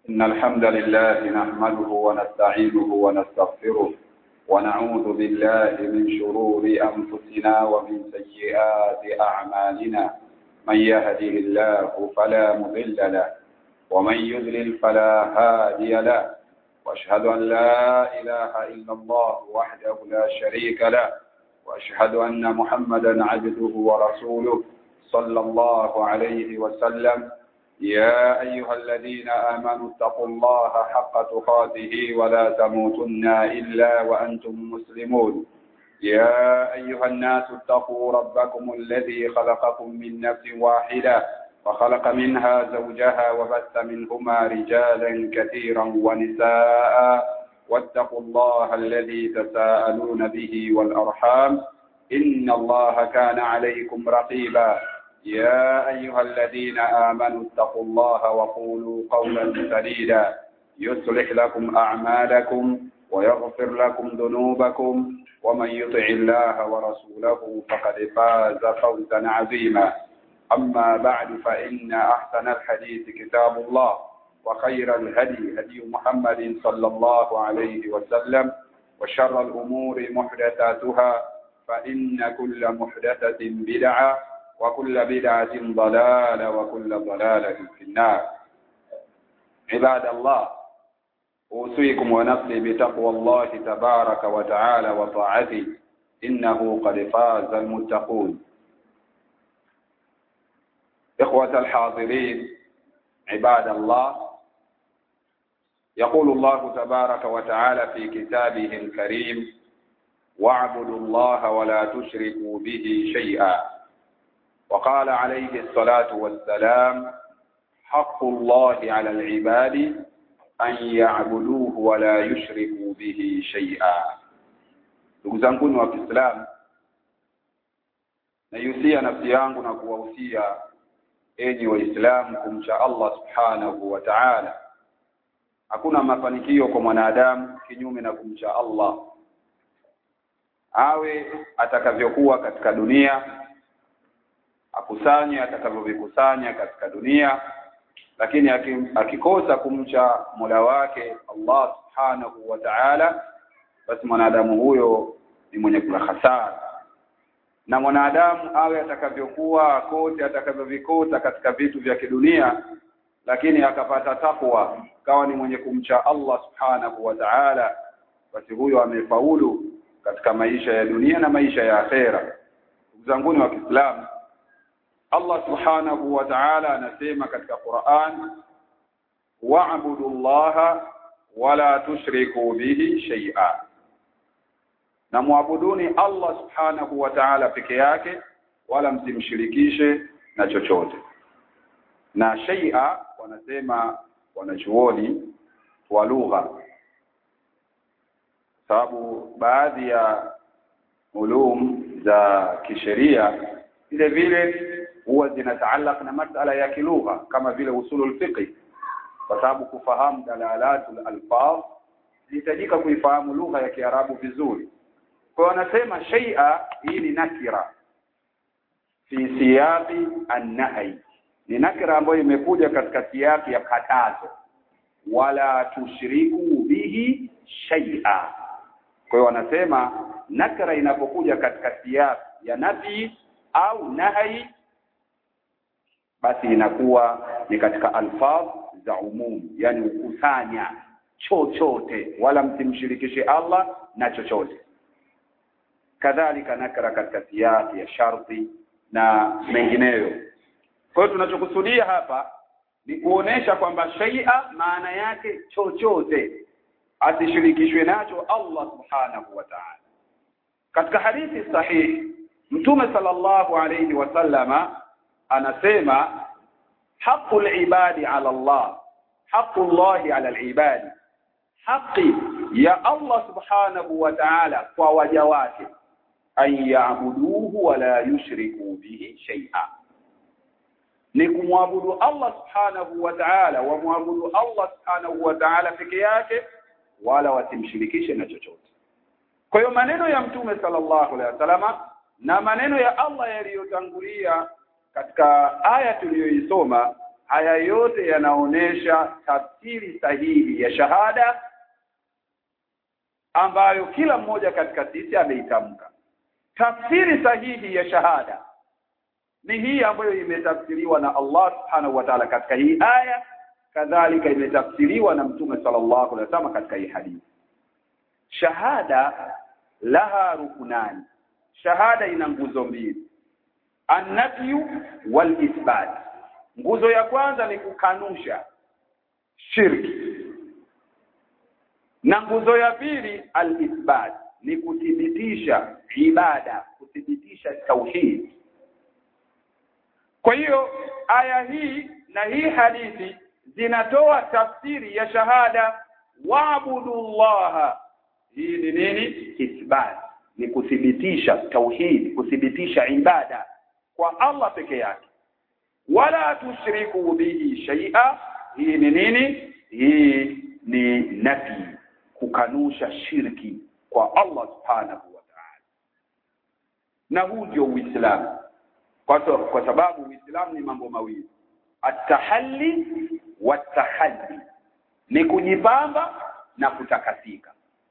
إن الحمد لله نحمده ونستعينه ونستغفره ونعوذ بالله من شرور أنفسنا ومن سيئات أعمالنا من يهده الله فلا مضل له ومن يضلل فلا هادي له واشهد أن لا إله إلا الله وحده لا شريك له واشهد أن محمدا عبده ورسوله صلى الله عليه وسلم يا أيها الذين آمنوا اتقوا الله حق تقاته ولا تموتن إلا وأنتم مسلمون يا أيها الناس اتقوا ربكم الذي خلقكم من نفس واحدة وخلق منها زوجها وبث منهما رجالا كثيرا ونساء واتقوا الله الذي تساءلون به والأرحام إن الله كان عليكم رقيبا يا أيها الذين آمنوا اتقوا الله وقولوا قولا سديدا يصلح لكم أعمالكم ويغفر لكم ذنوبكم ومن يطع الله ورسوله فقد فاز فوزا عظيما أما بعد فإن أحسن الحديث كتاب الله وخير الهدي هدي محمد صلى الله عليه وسلم وشر الأمور محدثاتها فإن كل محدثة بدعة وكل بدعة ضلالة وكل ضلالة في النار عباد الله أوصيكم ونفسي بتقوى الله تبارك وتعالى وطاعته إنه قد فاز المتقون إخوة الحاضرين عباد الله يقول الله تبارك وتعالى في كتابه الكريم واعبدوا الله ولا تشركوا به شيئا وقال عليه الصلاة والسلام حق الله على العباد أن يعبدوه ولا يشركوا به شيئا ndugu zanguni wa Kiislamu naihusia nafsi yangu na kuwahusia enyi waislamu kumcha Allah subhanahu wa ta'ala hakuna mafanikio kwa mwanadamu kinyume na kumcha Allah awe atakavyokuwa katika dunia akusanye atakavyovikusanya katika dunia lakini akikosa kumcha Mola wake Allah subhanahu wa ta'ala basi mwanadamu huyo ni mwenye kula hasara na mwanadamu awe atakavyokuwa kote atakavyovikosa katika vitu vya kidunia lakini akapata takwa kawa ni mwenye kumcha Allah subhanahu wa ta'ala basi huyo amefaulu katika maisha ya dunia na maisha ya akhera ndugu zanguni wa Kiislamu Allah subhanahu wa ta'ala anasema katika Qur'an wa'budu Allaha wala tushriku bihi shay'a na muabuduni Allah subhanahu wa ta'ala peke yake wala msimshirikishe na chochote na shay'a wanasema wanachuoni wa lugha sababu baadhi ya ulum za kisheria vile vile huwa zinataalaq na masala ya kilugha kama vile usulul fiqh kwa sababu kufahamu dalalatul alfaz inahitajika kuifahamu lugha ya Kiarabu vizuri kwa wanasema shay'a hii ni nakira fi siyaqi an-nahy ni nakira ambayo imekuja katika siyaqi ya katazo wala tushiriku bihi shay'a kwa hiyo wanasema nakira inapokuja katika siyaqi ya nafi au nahi basi inakuwa ni katika alfaz za umum yani ukusanya chochote wala msimshirikishe Allah na chochote kadhalika nakra katika siyasi ya sharti na mengineyo kwa hiyo tunachokusudia hapa ni kuonesha kwamba shay'a maana yake chochote asishirikishwe nacho Allah subhanahu wa ta'ala katika hadithi sahihi mtume sallallahu alayhi wasallama anasema haqqul ibadi ala Allah haqqullahi ala alibadi haqi ya Allah subhanahu wa ta'ala kwa waja wake an ya'buduhu wa la yushriku bihi shay'a ni kumwabudu Allah subhanahu wa ta'ala wa muabudu Allah subhanahu wa ta'ala peke yake wala wasimshirikishe na chochote kwa hiyo maneno ya mtume sallallahu alaihi wasallama na maneno ya Allah yaliyotangulia katika aya tuliyoisoma haya yote yanaonesha tafsiri sahihi ya shahada ambayo kila mmoja katika sisi ameitamka tafsiri sahihi ya shahada ni hii ambayo imetafsiriwa na Allah subhanahu wa ta'ala katika hii aya kadhalika imetafsiriwa na mtume sallallahu alaihi wasallam katika hii hadithi shahada laha rukunani shahada ina nguzo mbili annafyu wal ithbat nguzo ya kwanza ni kukanusha shirki na nguzo ya pili al ithbat ni kuthibitisha ibada kuthibitisha tauhid kwa hiyo aya hii na hii hadithi zinatoa tafsiri ya shahada waabudullaha hii ni nini ithbat ni kuthibitisha tauhid kuthibitisha ibada kwa Allah peke yake wala tushriku bihi shay'a hii ni nini hii ni nafi kukanusha shirki kwa Allah subhanahu wa ta'ala na huu ndio uislamu kwa, kwa sababu uislamu ni mambo mawili atahalli watahalli ni kujipamba na kutakasika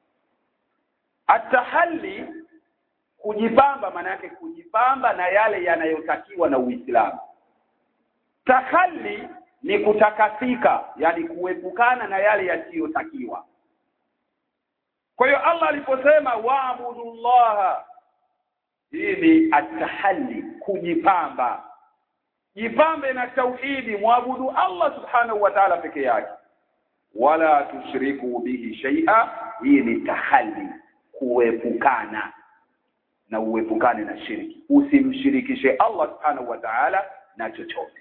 atahalli kujipamba maana yake kujipamba na yale yanayotakiwa na Uislamu tahalli ni kutakasika yani kuepukana na yale yasiyotakiwa kwa hiyo Allah aliposema waabudullaha hii ni atahalli kujipamba jipambe na tauhidi mwabudu Allah subhanahu wa ta'ala peke yake wala tushriku bihi shay'a hii ni tahalli kuepukana na uepukane na shirki usimshirikishe Allah subhanahu wa ta'ala na chochote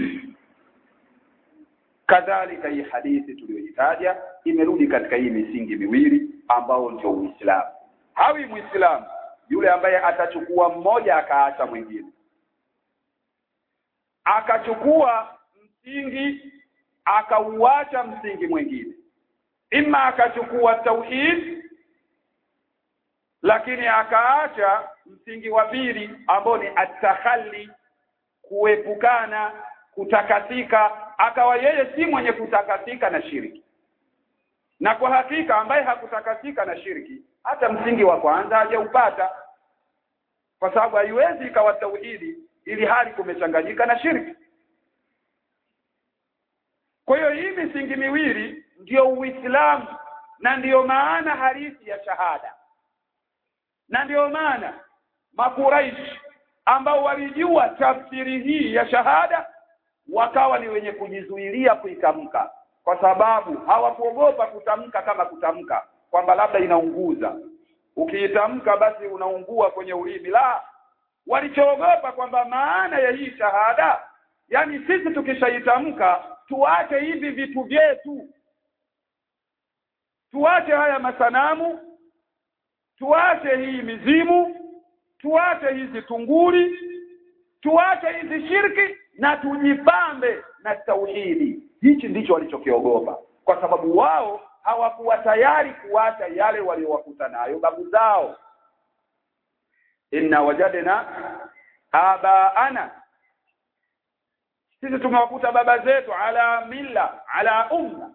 kadhalika hii hadithi tuliyoitaja imerudi katika hii misingi miwili ambao ndio Uislamu hawi Muislamu yule ambaye atachukua mmoja akaacha mwingine akachukua msingi akauacha msingi mwingine ima akachukua tauhid lakini akaacha msingi wa pili ambao ni atahalli kuepukana kutakasika akawa yeye si mwenye kutakasika na shiriki na kwa hakika ambaye hakutakasika na shiriki hata msingi wa kwanza hajaupata kwa sababu haiwezi ikawa tauhidi ili hali kumechanganyika na shirki kwa hiyo hii misingi miwili ndiyo Uislamu na ndiyo maana halisi ya shahada na ndiyo maana makuraishi ambao walijua tafsiri hii ya shahada wakawa ni wenye kujizuilia kuitamka kwa sababu hawakuogopa kutamka kama kutamka kwamba labda inaunguza ukiitamka basi unaungua kwenye ulimi la walichoogopa kwamba maana ya hii shahada yani sisi tukishaitamka tuache hivi vitu vyetu tuache haya masanamu tuache hii mizimu tuache hizi tunguri tuache hizi shirki na tujipambe na tauhidi hichi ndicho walichokiogopa kwa sababu wao hawakuwa tayari kuacha yale waliowakuta nayo babu zao inna wajadna abaana sisi tumewakuta baba zetu ala milla ala umma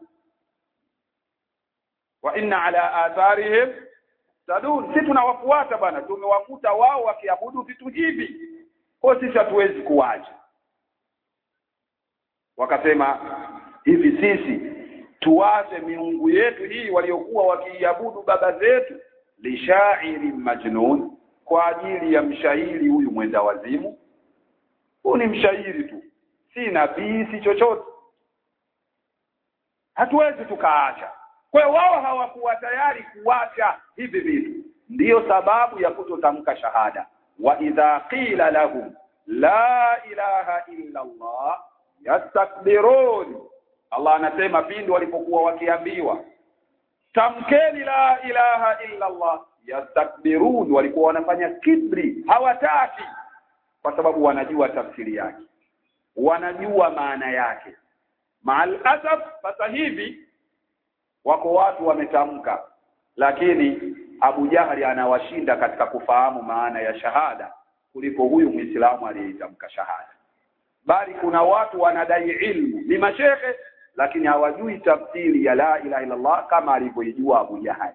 wa inna ala atharihim tadun sisi tunawafuata bwana tumewakuta wao wakiabudu vitu hivi kwa sisi hatuwezi kuacha wakasema hivi sisi tuache miungu yetu hii waliokuwa wakiiabudu baba zetu lishairi majnun kwa ajili ya mshairi huyu mwenda wazimu huu ni mshairi tu si nabii si chochote hatuwezi tukaacha kwa hiyo wao hawakuwa tayari kuacha hivi vitu ndiyo sababu ya kutotamka shahada wa idha qila lahum la ilaha illa Allah yastakbirun Allah anasema pindi walipokuwa wakiambiwa tamkeni la ilaha illa Allah yastakbirun walikuwa wanafanya kibri hawataki kwa sababu wanajua tafsiri yake wanajua maana yake maal asaf sasa hivi wako watu wametamka lakini Abu Jahali anawashinda katika kufahamu maana ya shahada kuliko huyu Muislamu aliyeitamka shahada bali kuna watu wanadai ilmu ni mashehe lakini hawajui tafsiri ya la ilaha illa Allah kama alivyoijua Abu Jahal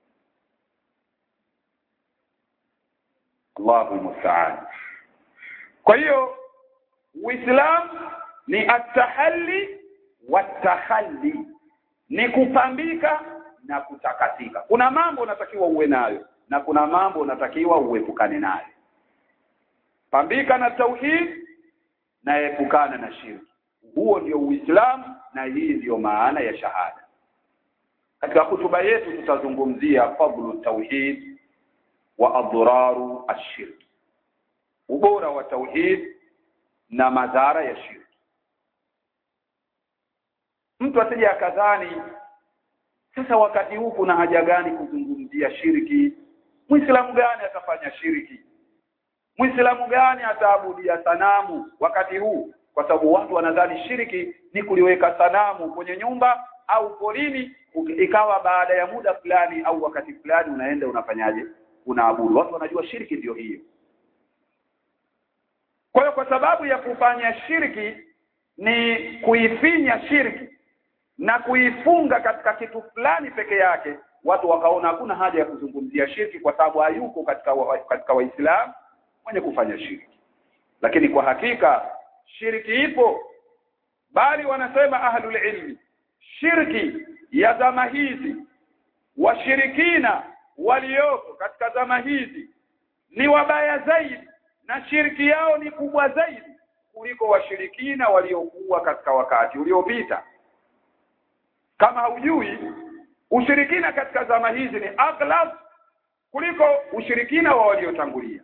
Allahu musta'an kwa hiyo Uislamu ni atahalli watahalli ni kupambika na kutakatika kuna mambo unatakiwa uwe nayo na kuna mambo unatakiwa uepukane nayo pambika na tauhid na epukana na shirki huo ndio uislamu na hii ndiyo maana ya shahada katika hutuba yetu tutazungumzia fadlu tauhid wa adraru ashirk ubora wa tauhid na madhara ya shirki mtu asije akadhani sasa wakati huu kuna haja gani kuzungumzia shirki muislamu gani atafanya shirki muislamu gani ataabudia sanamu wakati huu kwa sababu watu wanadhani shirki ni kuliweka sanamu kwenye nyumba au porini ikawa baada ya muda fulani au wakati fulani unaenda unafanyaje unaabudu watu wanajua shirki ndio hiyo kwa hiyo kwa sababu ya kufanya shirki ni kuifinya shirki na kuifunga katika kitu fulani peke yake watu wakaona hakuna haja ya kuzungumzia shirki kwa sababu hayuko katika wa, katika waislamu mwenye kufanya shirki lakini kwa hakika shirki ipo bali wanasema ahlul ilmi shirki ya zama hizi washirikina walioko katika zama hizi ni wabaya zaidi na shirki yao ni kubwa zaidi kuliko washirikina waliokuwa katika wakati uliopita kama haujui ushirikina katika zama hizi ni aghlab kuliko ushirikina wa waliotangulia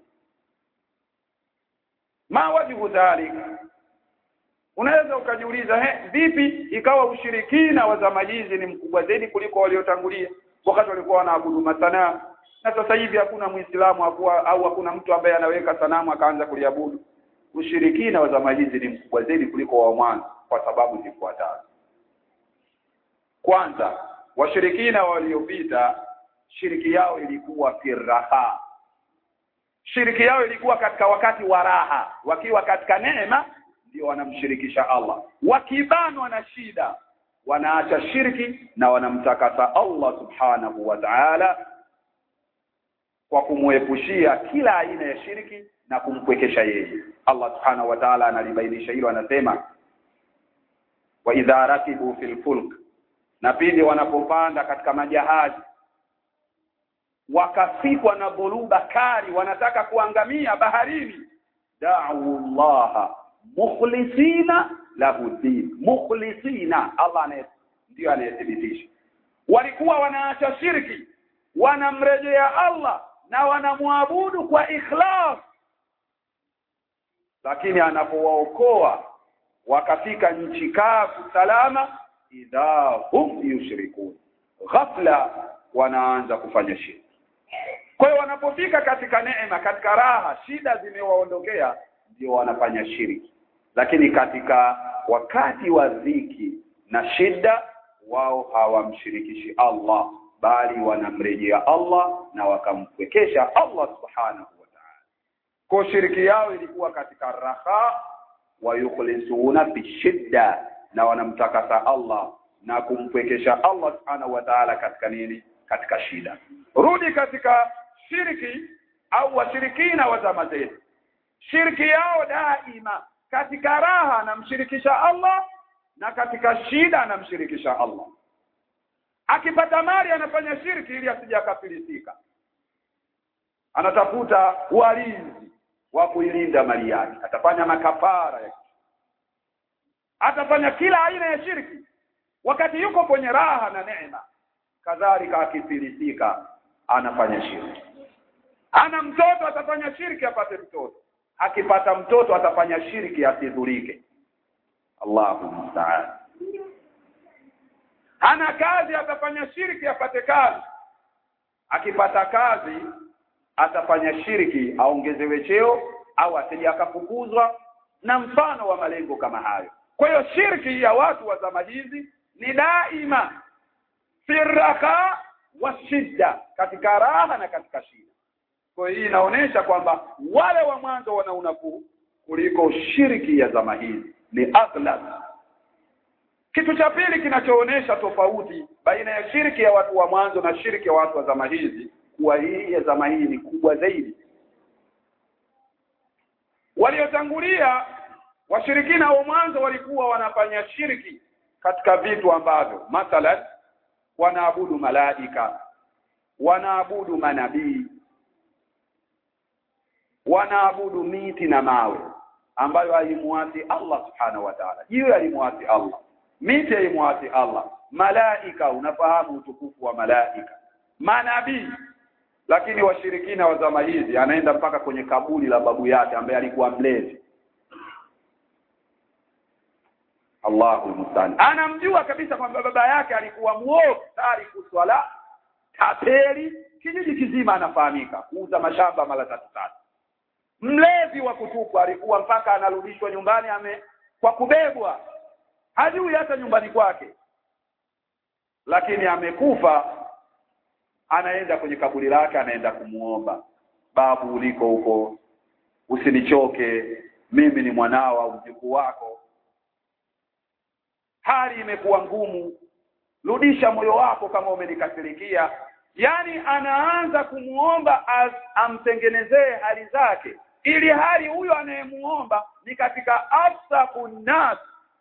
ma wajibu dhalik unaweza ukajiuliza he vipi ikawa ushirikina wa zama hizi ni mkubwa zaidi kuliko waliotangulia wakati walikuwa wanaabudu masanamu na sasa hivi hakuna muislamu hakuwa au hakuna mtu ambaye anaweka sanamu akaanza kuliabudu ushirikina wa zama hizi ni mkubwa zaidi kuliko wa mwanzo kwa sababu zifuatazo kwanza washirikina waliopita shiriki yao ilikuwa firaha shiriki yao ilikuwa katika wakati wa raha wakiwa katika neema ndio wanamshirikisha Allah wakibanwa na shida wanaacha shirki na wanamtakasa Allah subhanahu wa ta'ala kwa kumwepushia kila aina ya shirki na kumpwekesha yeye Allah subhanahu wa ta'ala analibainisha hilo anasema wa idha rakibu fil fulk na pindi wanapopanda katika majahazi wakafikwa na dhuluba kali wanataka kuangamia baharini da'u Allah mukhlisina lahu din mukhlisina Allah anaye ndio anayethibitisha walikuwa wanaacha shirki wanamrejea Allah na wanamwabudu kwa ikhlas lakini anapowaokoa wakafika nchi kavu salama idha hum yushrikun ghafla wanaanza kufanya shirki kwa hiyo wanapofika katika neema katika raha shida zimewaondokea ndio wanafanya shirki lakini katika wakati wa dhiki na shida wao hawamshirikishi Allah bali wanamrejea Allah na wakampwekesha Allah subhanahu wa ta'ala kwa shiriki yao ilikuwa katika raha wa yukhlisuna bishidda na wanamtakasa Allah na kumpwekesha Allah subhanahu wa ta'ala katika nini katika shida rudi katika shiriki au washirikina wa zama zetu shiriki yao daima katika raha anamshirikisha Allah na katika shida anamshirikisha Allah akipata mali anafanya shirki ili asije akafilisika anatafuta walinzi wa kuilinda mali yake atafanya makafara ya atafanya kila aina ya shirki wakati yuko kwenye raha na neema kadhalika akifilisika anafanya shirki ana mtoto atafanya shirki apate mtoto akipata mtoto atafanya shirki asidhurike Allahu musta'an hana kazi atafanya shirki apate kazi akipata kazi atafanya shirki aongezewe cheo au asije akafukuzwa na mfano wa malengo kama hayo kwa hiyo shirki ya watu wa zama hizi ni daima firaka wa shidda katika raha na katika shida kwa hiyo hii inaonyesha kwamba wale wa mwanzo wana unafuu kuliko shirki ya zama hizi ni aghlab kitu cha pili kinachoonesha tofauti baina ya shirki ya watu wa mwanzo na shirki ya watu wa zama hizi kuwa hii ya zama hii ni kubwa zaidi waliotangulia washirikina wa mwanzo walikuwa wanafanya shirki katika vitu ambavyo mathalan wanaabudu malaika wanaabudu manabii wanaabudu miti na mawe ambayo alimuasi Allah subhanahu wa ta'ala jiwe alimuasi Allah miti alimuasi Allah malaika unafahamu utukufu wa malaika manabii lakini washirikina wa zama hizi anaenda mpaka kwenye kaburi la babu yake ambaye alikuwa mlezi Allahu musta'an anamjua kabisa kwamba baba yake alikuwa muovu tariku swala tapeli kijiji kizima anafahamika kuuza mashamba mara tatu tatu mlevi wa kutupwa alikuwa mpaka anarudishwa nyumbani ame kwa kubebwa hajui hata nyumbani kwake lakini amekufa anaenda kwenye kaburi lake anaenda kumuomba babu uliko huko usinichoke mimi ni mwanao au mjukuu wako hali imekuwa ngumu rudisha moyo wako kama umenikasirikia yani anaanza kumuomba amtengenezee hali zake ili hali huyo anayemuomba ni katika afsaqun nas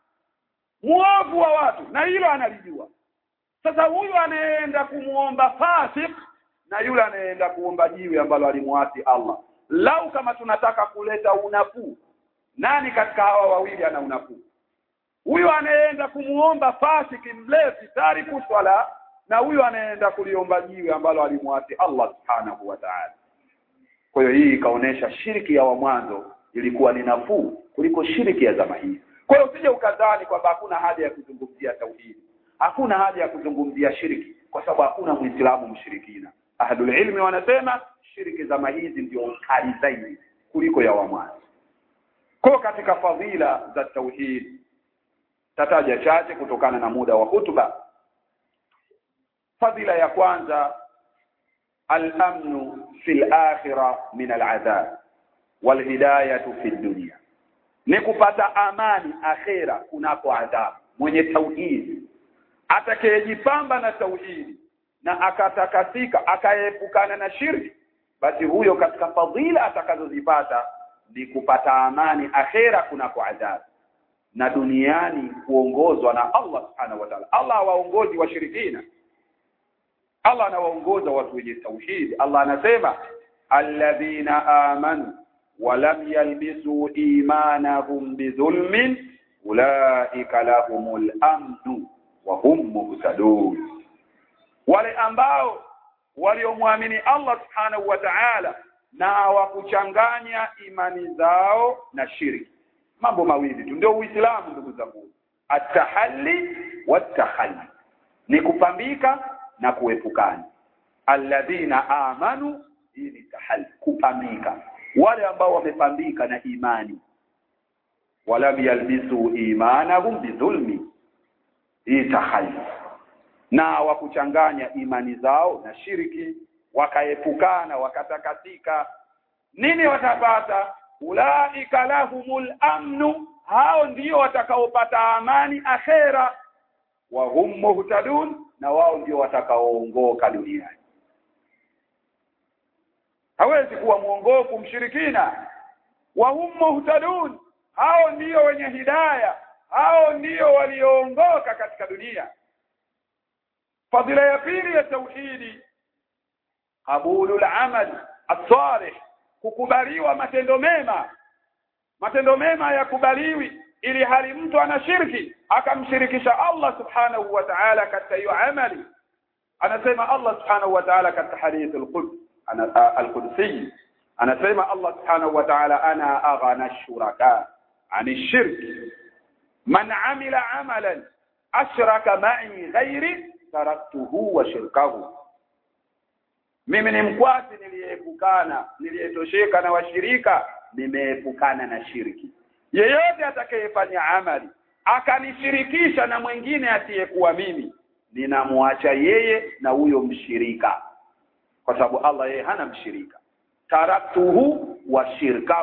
muovu wa watu na hilo analijua sasa huyu anayeenda kumuomba fasik na yule anayeenda kuomba jiwe ambalo alimuasi Allah lau kama tunataka kuleta unafuu nani katika hawa wawili ana unafuu huyu anayeenda kumuomba fasiki mlevi tariku swala na huyu anayeenda kuliomba jiwe ambalo alimuasi Allah subhanahu wa ta'ala kwa hiyo hii ikaonesha shiriki ya wa mwanzo ilikuwa ni nafuu kuliko shiriki ya zama hii kwa hiyo usije ukadhani kwamba hakuna haja ya kuzungumzia tauhidi hakuna haja ya kuzungumzia shiriki kwa sababu hakuna muislamu mshirikina ahlul ilmi wanasema shiriki zama hizi ndio kali zaidi kuliko ya wa mwanzo kwa katika fadhila za tauhid tataja chache kutokana na muda wa hutuba fadhila ya kwanza al-amnu fil akhirah min al-adhab wal hidayatu fid dunya ni kupata amani akhera kunako adhabu mwenye tauhidi atakayejipamba na tauhidi na akatakasika akaepukana na shirki basi huyo katika fadhila atakazozipata ni kupata amani akhera kunako adhabu na duniani kuongozwa na Allah subhanahu wa ta'ala Allah hawaongozi washirikina Allah anawaongoza watu wenye tauhid Allah anasema alladhina amanu wa lam yalbisu imanahum bidhulmin ulaika lahumul amnu wa hum muhtadun wale ambao waliomwamini Allah subhanahu wa ta'ala na hawakuchanganya imani zao na shirki mambo mawili tu ndio uislamu ndugu zangu atahalli watahalli ni kupambika na kuepukana alladhina amanu hii ni tahalli kupambika wale ambao wamepambika na imani walam yalbisu imanahum bidhulmi hii tahalli na wakuchanganya imani zao na shiriki wakaepukana wakatakatika nini watapata ulaika lahumul amnu hao ndio watakaopata amani akhera wa hum muhtadun na wao ndio watakaoongoka duniani hawezi kuwa mwongofu mshirikina wa hum muhtadun hao ndio wenye hidaya hao ndio walioongoka katika dunia fadhila ya pili ya tauhidi qabulul amal as-salih kukubaliwa matendo mema matendo mema yakubaliwi ili hali mtu ana shirki akamshirikisha Allah subhanahu wa ta'ala katika hiyo amali anasema Allah subhanahu wa ta'ala katika hadith al-quds al-qudsi anasema Allah subhanahu wa ta'ala ana aghana ash-shuraka ani shirki man amila amalan ashraka ma'i ghairi taraktuhu wa shirkahu mimi ni mkwasi niliyeepukana niliyetosheka na washirika nimeepukana na shirki yeyote atakayefanya amali akanishirikisha na mwingine asiyekuwa mimi ninamwacha yeye na huyo mshirika kwa sababu Allah yeye hana mshirika taraktuhu wa shirkahu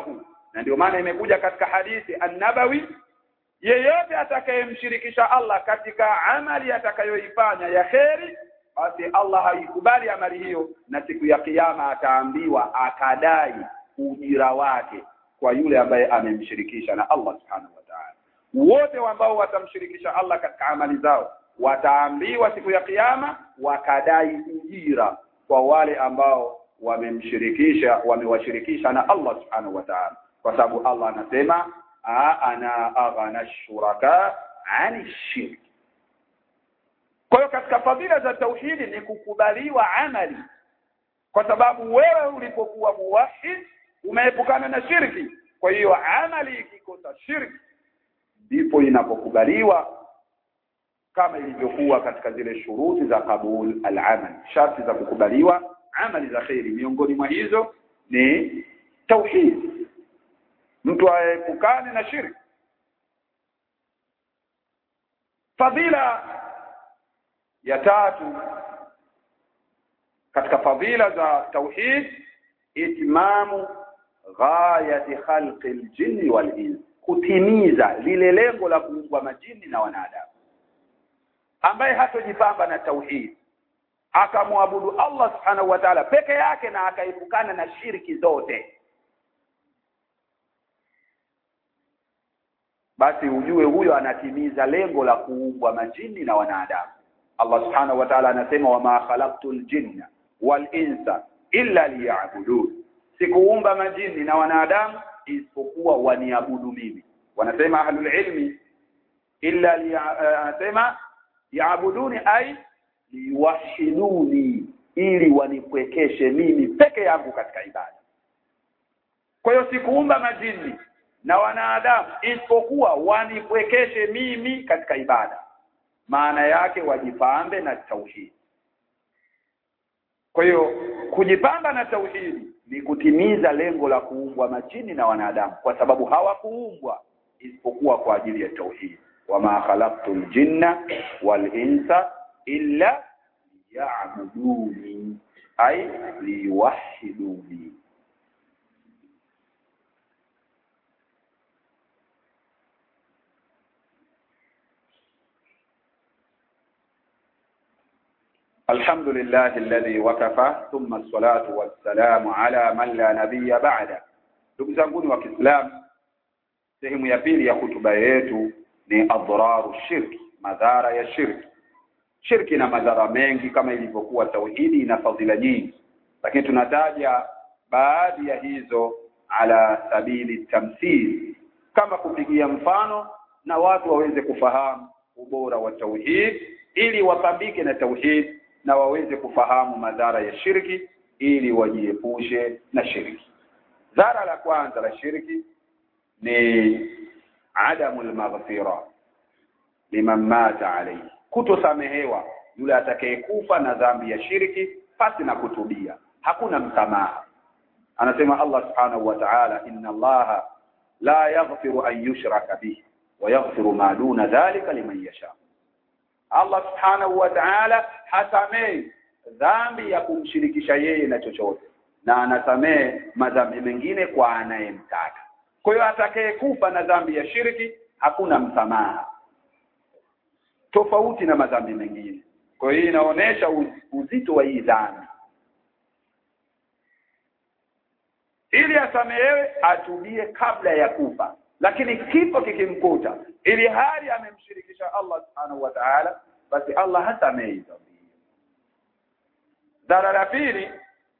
na ndio maana imekuja katika hadithi an-nabawi yeyote atakayemshirikisha Allah katika amali atakayoifanya ya kheri basi Allah haikubali amali hiyo na siku ya kiyama ataambiwa akadai ujira wake kwa yule ambaye amemshirikisha na Allah subhanahu wa ta'ala wote ambao watamshirikisha Allah katika amali zao wataambiwa siku ya kiyama wakadai ujira kwa wale ambao wamemshirikisha wamewashirikisha na Allah subhanahu wa ta'ala kwa sababu Allah anasema ana aghana shuraka ani shirk kwa hiyo katika fadhila za tauhidi ni kukubaliwa amali kwa sababu wewe ulipokuwa muwahid umeepukana na shirki kwa hiyo amali ikikosa shirki ndipo inapokubaliwa kama ilivyokuwa katika zile shuruti za kabul al-amal sharti za kukubaliwa amali za khairi miongoni mwa hizo ni tauhid mtu aepukane na shirki fadhila ya tatu katika fadhila za tauhid itmamu ghayati khalqi aljinni wal ins kutimiza lile lengo la kuumbwa majini na wanadamu ambaye hatojipamba na tauhid akamwabudu Allah subhanahu wa ta'ala peke yake na akaepukana na shiriki zote basi ujue huyo anatimiza lengo la kuumbwa majini na wanadamu Allah subhanahu wa ta'ala anasema wama khalaqtul jinna wal insa illa liya'budun sikuumba majini na wanadamu isipokuwa waniabudu mimi wanasema ahlul ilmi illa liya'sema yaabuduni ay liwahiduni ili wanipwekeshe mimi peke yangu katika ibada kwa hiyo sikuumba majini na wanadamu isipokuwa wanipwekeshe mimi katika ibada maana yake wajipambe na tauhidi kwa hiyo kujipamba na tauhidi ni kutimiza lengo la kuumbwa majini na wanadamu kwa sababu hawakuumbwa isipokuwa kwa ajili ya tauhidi wama khalaqtul jinna wal insa illa ya'buduni ay liwahiduni الحمد لله الذي وكفى ثم الصلاة والسلام على من لا نبي بعده ndugu zanguni wa Kiislamu sehemu ya pili ya hutuba yetu ni adhararu shirki madhara ya shirki shirki na madhara mengi kama ilivyokuwa tauhidi ina fadhila nyingi lakini tunataja baadhi ya hizo ala sabili tamthil kama kupigia mfano na watu waweze kufahamu ubora wa tauhid ili wapambike na tauhid na waweze kufahamu madhara ya shirki ili wajiepushe na shirki dhara la kwanza la shirki ni adamu almaghfira liman mata alayhi kutosamehewa yule atakayekufa na dhambi ya shirki pasi na kutubia hakuna msamaha anasema Allah subhanahu wa ta'ala inna Allah la yaghfiru an yushraka bihi wa yaghfiru ma duna dhalika liman yasha Allah subhanahu wa ta'ala hasamei dhambi ya kumshirikisha yeye na chochote na anasamee madhambi mengine kwa anayemtaka kwa hiyo atakayekufa na dhambi ya shirki hakuna msamaha tofauti na madhambi mengine kwa hiyo inaonesha uzito wa hii dhambi ili asamehewe atubie kabla ya kufa lakini kifo kikimkuta ili hali amemshirikisha Allah subhanahu wa ta'ala basi Allah hasamehi dhambi dhara la pili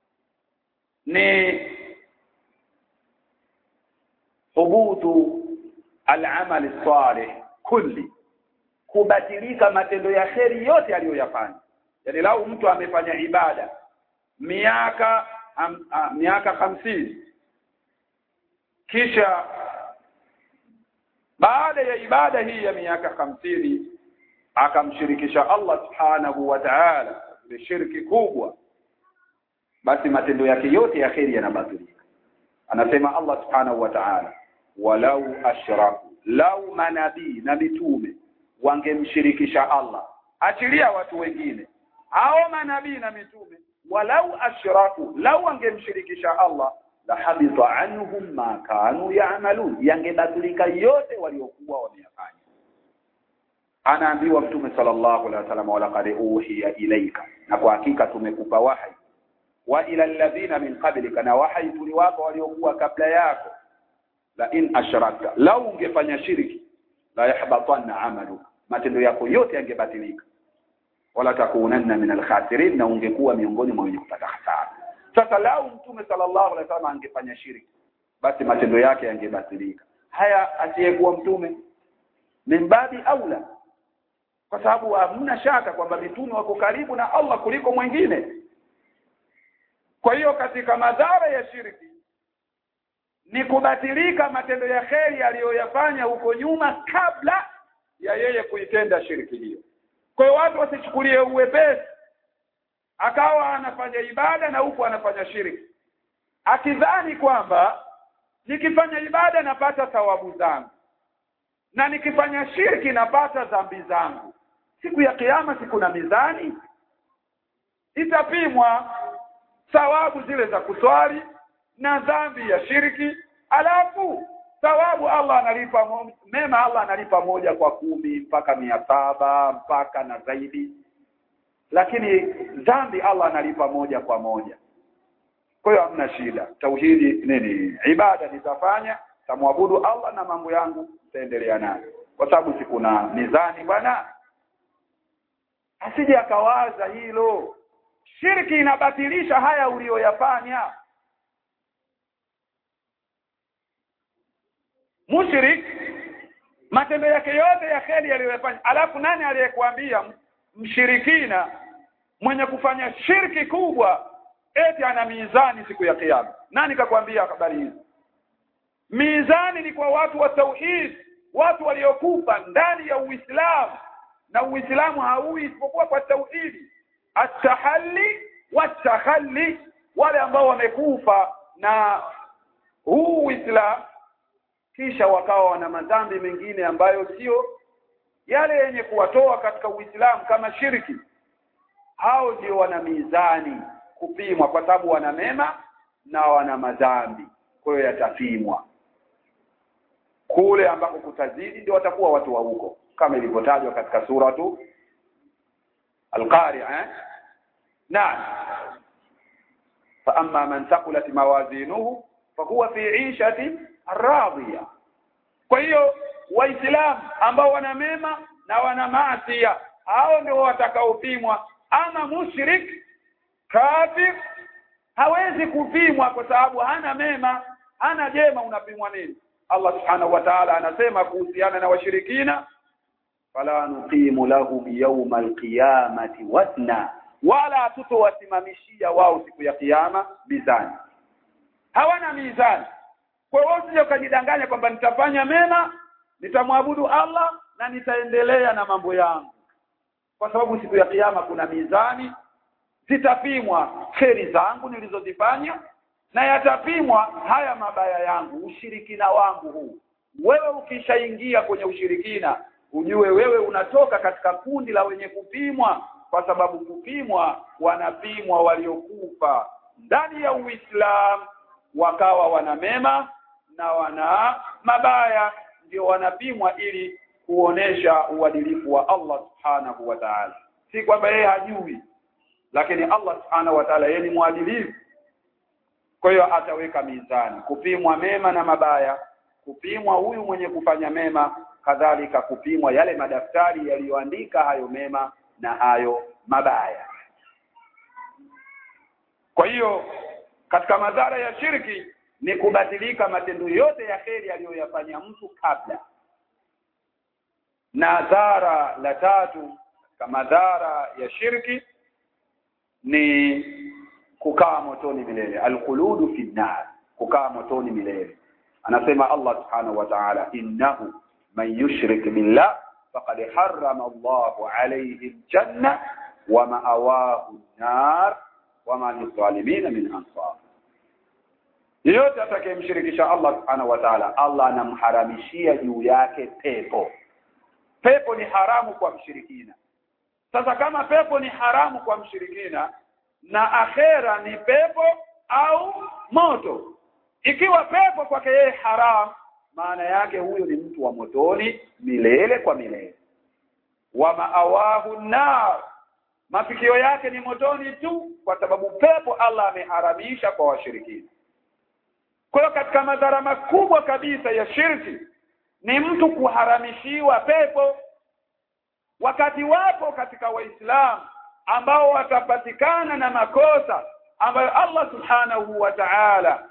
ni hubutu al-amal salih kulli kubatilika matendo ya kheri yote aliyoyafanya yani lau mtu amefanya ibada miaka am, a, miaka hamsini kisha baada ya ibada hii ya miaka hamsini akamshirikisha Allah subhanahu wa ta'ala ni shirki kubwa basi matendo yake yote ya kheri yanabatilika anasema Allah subhanahu wa ta'ala walau ashraku lau manabii na mitume wangemshirikisha Allah achilia watu wengine hao manabii na mitume walau ashraku lau wangemshirikisha Allah la habita anhum ma kanu ya'malun yangebatilika yote waliokuwa wameyafanya anaambiwa mtume sallallahu alaihi wasallam wala qad uhiya ilaika na kwa hakika tumekupa wahi wa ila alladhina min qablika na wahi tuliwapa waliokuwa kabla yako la in ashrakta lau ungefanya shirki la yahbatanna amalu matendo yako yote yangebatilika wala takunanna min alkhasirin na ungekuwa miongoni mwa wenye kupata hasara sasa lau mtume sallallahu alaihi wasallam angefanya shirki basi matendo yake yangebatilika haya asiyekuwa mtume min babi aula kwa sababu hamna shaka kwamba mitume wako karibu na Allah kuliko mwingine kwa hiyo katika madhara ya shirki ni kubatilika matendo ya kheri aliyoyafanya huko nyuma kabla ya yeye kuitenda shirki hiyo kwa hiyo watu wasichukulie uwepesi akawa anafanya ibada na huku anafanya shirki akidhani kwamba nikifanya ibada napata thawabu zangu na nikifanya shirki napata dhambi zangu siku ya kiyama siku na mizani itapimwa thawabu zile za kuswali na dhambi ya shirki alafu thawabu Allah analipa mo- mema Allah analipa moja kwa kumi mpaka mia saba mpaka na zaidi lakini dhambi Allah analipa moja kwa moja kwa hiyo hamna shida tauhidi nini ibada nitafanya tamwabudu Allah na mambo yangu taendelea nayo kwa sababu si kuna mizani bwana asije akawaza hilo shirki inabatilisha haya uliyoyafanya mushrik matendo yake yote ya kheri aliyoyafanya alafu nani aliyekuambia mshirikina mwenye kufanya shirki kubwa eti ana mizani siku ya kiyama nani kakwambia habari hizi mizani ni kwa watu wa tauhid watu waliokufa ndani ya Uislamu na Uislamu haui isipokuwa kwa tauhidi atahalli watakhalli wale ambao wamekufa na huu Uislamu kisha wakawa wana madhambi mengine ambayo sio yale yenye kuwatoa katika Uislamu kama shirki hao ndio wana mizani kupimwa kwa sababu wana mema na wana madhambi kwa hiyo yatapimwa kule ambako kutazidi ndio watakuwa watu wa huko kama ilivyotajwa katika sura tu Al-Qari'a eh? Naam. Fa amma man thaqulat mawazinuhu fa huwa fi 'ishati radhiya. Kwa hiyo waislamu ambao wana mema na wana maasi hao ndio watakaopimwa ama mushrik kafir hawezi kupimwa kwa sababu hana mema hana jema unapimwa nini Allah subhanahu wa ta'ala anasema kuhusiana na washirikina fala nuqimu lahum yawma alqiyamati wazna wala tutowasimamishia wao siku ya kiyama mizani hawana mizani kwa hiyo usije ukajidanganya kwamba nitafanya mema nitamwabudu Allah na nitaendelea na mambo yangu kwa sababu siku ya kiyama kuna mizani zitapimwa kheri zangu nilizozifanya na yatapimwa haya mabaya yangu ushirikina wangu huu wewe ukishaingia kwenye ushirikina ujue wewe unatoka katika kundi la wenye kupimwa kwa sababu kupimwa wanapimwa waliokufa ndani ya Uislamu wakawa wana mema na wana mabaya ndio wanapimwa ili kuonesha uadilifu wa Allah subhanahu wa ta'ala si kwamba yeye hajui lakini Allah subhanahu wa ta'ala yeye ni mwadilifu kwa hiyo ataweka mizani kupimwa mema na mabaya kupimwa huyu mwenye kufanya mema kadhalika kupimwa yale madaftari yaliyoandika hayo mema na hayo mabaya kwa hiyo katika madhara ya shirki ni kubadilika matendo yote ya kheri aliyoyafanya mtu kabla na dhara la tatu katika madhara ya shirki ni kukaa motoni milele alkhuludu fi nar kukaa motoni milele anasema Allah subhanahu wa ta'ala innahu man yushrik billah faqad harrama Allahu alayhi aljanna wa ma'awahu an-nar wa ma lidh-dhalimin min ansar yeyote atakayemshirikisha Allah subhanahu wa ta'ala Allah anamharamishia juu yake pepo pepo ni haramu kwa mshirikina sasa kama pepo ni haramu kwa mshirikina na akhera ni pepo au moto ikiwa pepo kwake yeye haram maana yake huyo ni mtu wa motoni milele kwa milele wa maawahu nar mafikio yake ni motoni tu kwa sababu pepo Allah ameharamisha kwa washirikina kwa hiyo katika madhara makubwa kabisa ya shirki ni mtu kuharamishiwa pepo wakati wapo katika waislamu ambao watapatikana na makosa ambayo Allah subhanahu wa ta'ala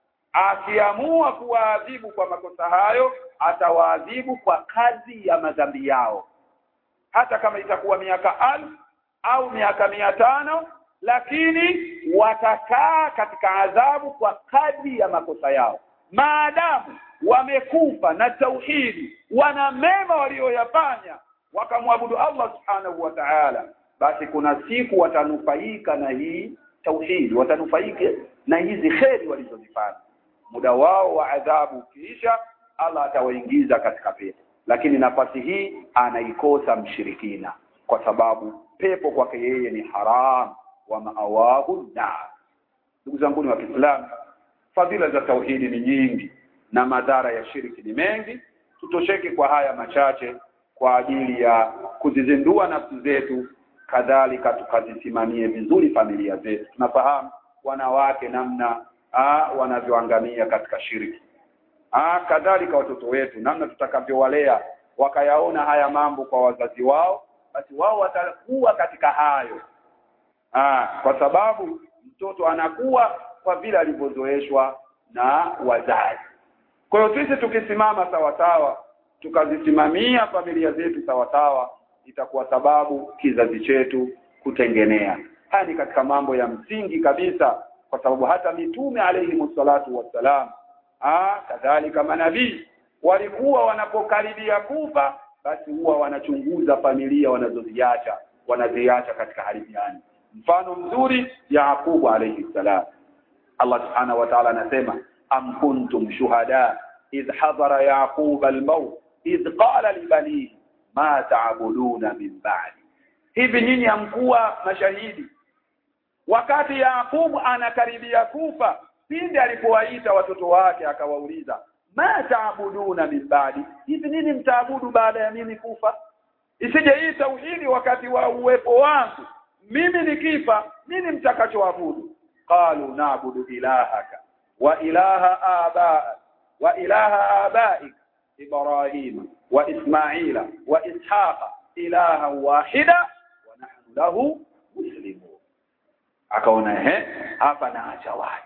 akiamua kuwaadhibu kwa makosa hayo atawaadhibu kwa kazi ya madhambi yao hata kama itakuwa miaka alfu au miaka mia tano lakini watakaa katika adhabu kwa kadri ya makosa yao maadamu wamekufa na tauhidi wana mema walioyafanya wakamwabudu Allah subhanahu wa ta'ala basi kuna siku watanufaika na hii tauhidi watanufaika na hizi kheri walizozifanya muda wao wa adhabu ukiisha Allah atawaingiza katika pepo lakini nafasi hii anaikosa mshirikina kwa sababu pepo kwake yeye ni haram wa maawahu nar ndugu zangu wa Kiislamu fadhila za tauhidi ni nyingi na madhara ya shirki ni mengi tutosheke kwa haya machache kwa ajili ya kuzizindua nafsi zetu kadhalika tukazisimamie vizuri familia zetu tunafahamu wanawake namna wanavyoangamia katika shirki ah kadhalika watoto wetu namna tutakavyowalea wakayaona haya mambo kwa wazazi wao basi wao watakuwa katika hayo ah kwa sababu mtoto anakuwa kwa vile alivyozoeshwa na wazazi kwa hiyo sisi tukisimama sawasawa tukazisimamia familia zetu sawasawa itakuwa sababu kizazi chetu kutengenea haya ni katika mambo ya msingi kabisa kwa sababu hata mitume alayhi salatu wassalam ah kadhalika manabii walikuwa wanapokaribia kufa basi huwa wanachunguza familia wanazoziacha wanaziacha katika hali gani mfano mzuri Yaqubu alayhi salam Allah subhanahu wa ta'ala anasema am kuntum shuhada idh hadara yaqub al-maut idh qala li banihi ma ta'buduna min ba'di hivi nyinyi hamkuwa mashahidi wakati Yaqubu anakaribia kufa pindi alipowaita watoto wake akawauliza ma taabuduna min ba'di hivi nini mtaabudu baada ya mimi kufa isije hii tauhidi wakati wa uwepo wangu mimi nikifa nini mtakachoabudu qalu na'budu ilahaka wa ilaha aba wa ilaha abaik ibrahim wa ismaila wa ishaqa ilaha wahida wa nahnu lahu muslimun akaona ehe hapa naacha waji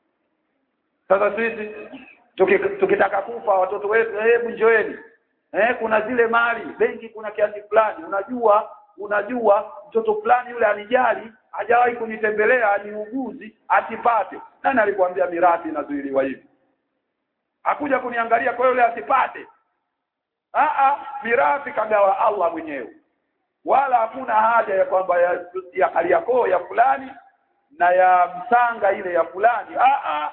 sasa sisi tukitaka kufa watoto wetu hebu njoeni eh kuna zile mali benki kuna kiasi fulani unajua unajua mtoto fulani yule anijali hajawahi kunitembelea aniuguzi asipate nani alikwambia mirathi inazuiliwa hivi hakuja kuniangalia kwa yule asipate a a mirathi kagawa Allah mwenyewe wala hakuna haja ya kwamba ya, ya hali yako ya fulani na ya msanga ile ya fulani a a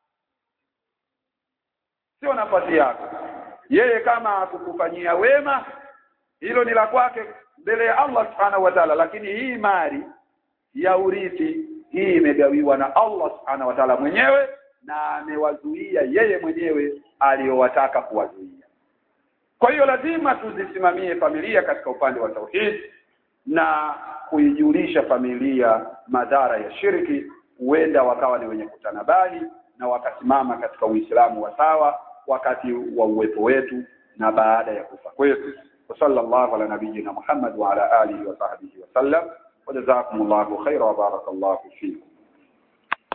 sio nafasi yako yeye kama akukufanyia wema hilo ni la kwake mbele ya Allah subhanahu wa ta'ala lakini hii mali ya urithi hii imegawiwa na Allah subhanahu wa ta'ala mwenyewe na amewazuia yeye mwenyewe aliyowataka kuwazuia kwa hiyo lazima tuzisimamie familia katika upande wa tauhid na kuijulisha familia madhara ya shirki huenda wakawa ni wenye kutanabali na wakasimama katika Uislamu wa sawa wakati wa uwepo wetu na baada ya kufa kwetu وصلى الله على نبينا محمد وعلى آله وصحبه وسلم وجزاكم الله خيرا وبارك الله فيكم